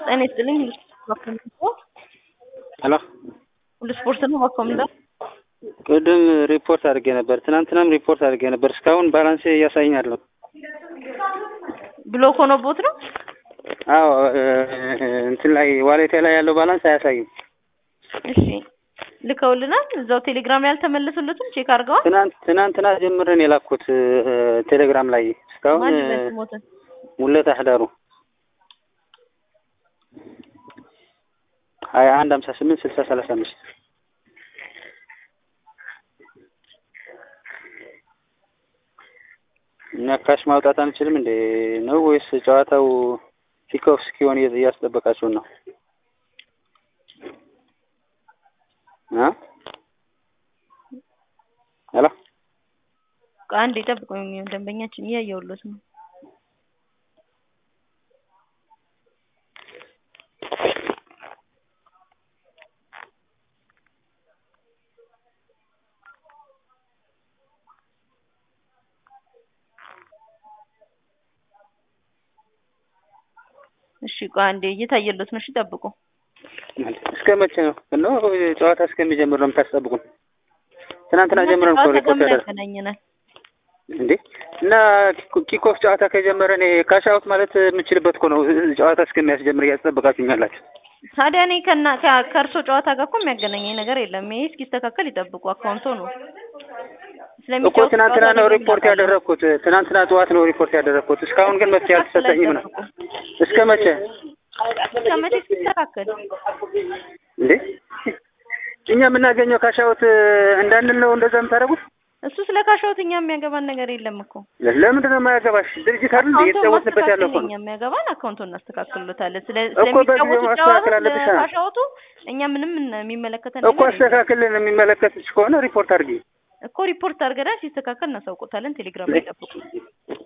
ጤና ይስጥልኝ ሄሎ ሁሉ ስፖርት ነው ባኮምዳ ቅድም ሪፖርት አድርጌ ነበር። ትናንትናም ሪፖርት አድርጌ ነበር። እስካሁን ባላንሴ እያሳየኝ አይደለም። ብሎክ ሆኖቦት ነው። አዎ እንትን ላይ ዋሌቴ ላይ ያለው ባላንስ አያሳይም። እሺ ልከውልናል። እዛው ቴሌግራም ላይ አልተመለሱለትም። ቼክ አድርገዋል። ትናንት ትናንትና ጀምረን የላኩት ቴሌግራም ላይ እስካሁን ማን ሞትን ሙለት አህዳሩ ሀያ አንድ ሀምሳ ስምንት ስልሳ ሰላሳ አምስት እኛ ካሽ ማውጣት አንችልም እንዴ ነው ወይስ ጨዋታው ኪክኦፍ እስኪሆን እያስጠበቃችሁን ነው? እ ሄሎ አንድ የጠብቁኝ ደንበኛችን እያየሁሎት ነው። እሺ ቆይ አንዴ እየታየሎት ነው። እሺ ጠብቁ። እስከ መቼ ነው ነው ጨዋታ እስከሚጀምር ነው የምታስጠብቁን? ትናንትና ጀምረን እኮ ሪፖርት ያደረግን ያገናኘናል እንዴ እና ኪኮፍ ጨዋታ ከጀመረ እኔ ካሽ አውት ማለት የምችልበት እኮ ነው። ጨዋታ እስከሚያስጀምር እያስጠበቃችሁኝ አላችሁ። ታዲያ እኔ ከና ከእርሶ ጨዋታ ጋር እኮ የሚያገናኘኝ ነገር የለም። ይሄ እስኪስተካከል ይጠብቁ። አካውንቶ ነው እኮ ትናንትና ነው ሪፖርት ያደረግኩት። ትናንትና ጠዋት ነው ሪፖርት ያደረግኩት። እስካሁን ግን መፍትሄ አልተሰጠኝም ነው። እስከ መቼ እስከ መቼ እስኪስተካከል እንዴ? እኛ የምናገኘው ካሻውት እንዳንል ነው እንደዛ የምታደርጉት? እሱ ስለ ካሻውት እኛ የሚያገባን ነገር የለም እኮ። ለምንድን ነው የማያገባሽ? ድርጅት አይደል እየተጫወትንበት ያለው እኮ ነው። የሚያገባን አካውንቱን እናስተካክልሎታለን። ስለ እኮ በጊዜው ማስተካከል አለብሽ። ካሻውቱ እኛ ምንም የሚመለከተን እኮ አስተካክልን። የሚመለከትሽ ከሆነ ሪፖርት አድርጊ እኮ ሪፖርት አድርገናል። ሲስተካከል እናሳውቆታለን። ቴሌግራም ላይ ጠብቁ።